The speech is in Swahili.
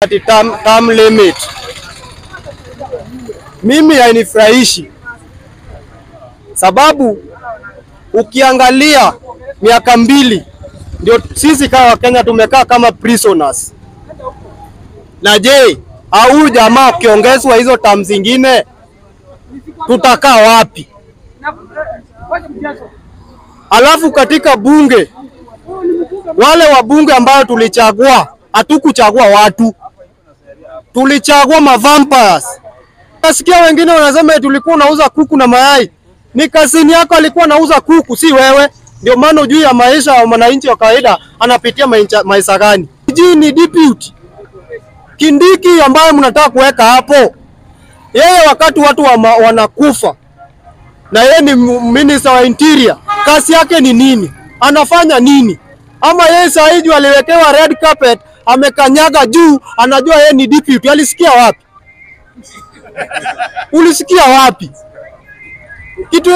ati term, term limit. Mimi hainifurahishi sababu ukiangalia miaka mbili ndio sisi kama Wakenya tumekaa kama prisoners. Na je, au jamaa ukiongezwa hizo term zingine tutakaa wapi? Alafu katika bunge wale wabunge ambao tulichagua, hatukuchagua watu, tulichagua mavampires. Nasikia wengine wanasema eti ulikuwa unauza kuku na mayai. Ni kasini yako alikuwa anauza kuku, si wewe. Ndio maana ujui ya maisha ya mwananchi wa kawaida anapitia maisha, maisha gani. Hii ni deputy Kindiki ambaye mnataka kuweka hapo, yeye wakati watu wa ma, wanakufa na yeye ni minister wa interior, kazi yake ni nini? Anafanya nini? Ama yeye saa hii aliwekewa red carpet, amekanyaga juu, anajua yeye ni deputy. Alisikia wapi? Ulisikia wapi? Kitu